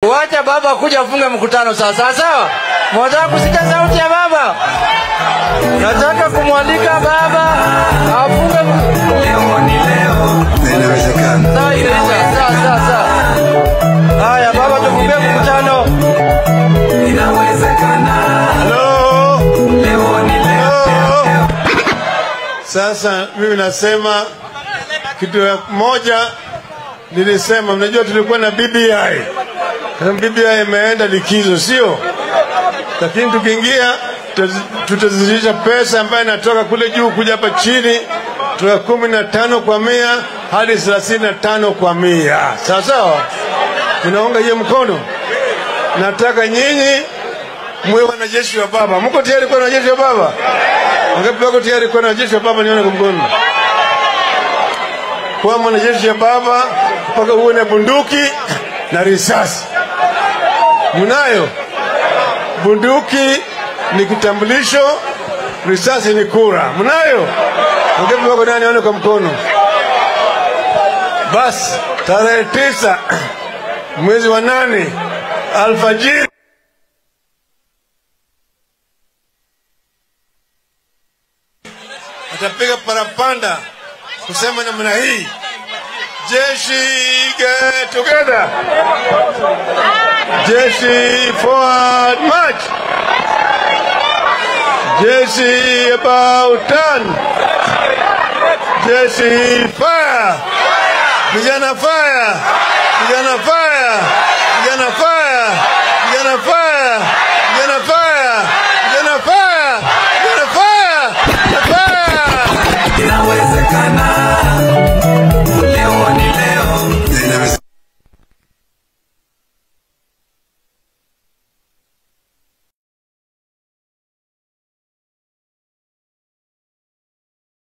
Wacha baba kuja afunge mkutano sasa, sawa sawa. Mwataka kusikia sauti ya baba? Nataka kumwalika baba afunge Leo ni leo, na inawezekana. Sawa, Idrisa, sawa sawa sawa. Haya baba, tufunge mkutano. Inawezekana. Halo. Leo ni leo. Sasa mimi nasema kitu ya moja nilisema, mnajua tulikuwa na BBI. Sasa BBI imeenda likizo, sio? Lakini tukiingia tuta- tutazidisha pesa ambayo inatoka kule juu kuja hapa chini, toka kumi na tano kwa mia hadi thelathini na tano kwa mia. Sawa sawa, tunaunga hiyo mkono. Nataka nyinyi muwe wanajeshi wa baba. Mko tayari kuwa wanajeshi wa baba? Wangapi wako tayari kuwa wanajeshi wa baba? Nione kwa mkono. Kuwa mwanajeshi wa baba mpaka uwe na bunduki na risasi. Mnayo? Bunduki ni kitambulisho, risasi ni kura. Mnayo? Wangapi wako ndani? Nione kwa mkono. Basi tarehe tisa mwezi wa nane alfajiri atapiga parapanda kusema namna hii, jeshi get together, jeshi forward march, jeshi about turn, jeshi fire, vijana fire, vijana fire,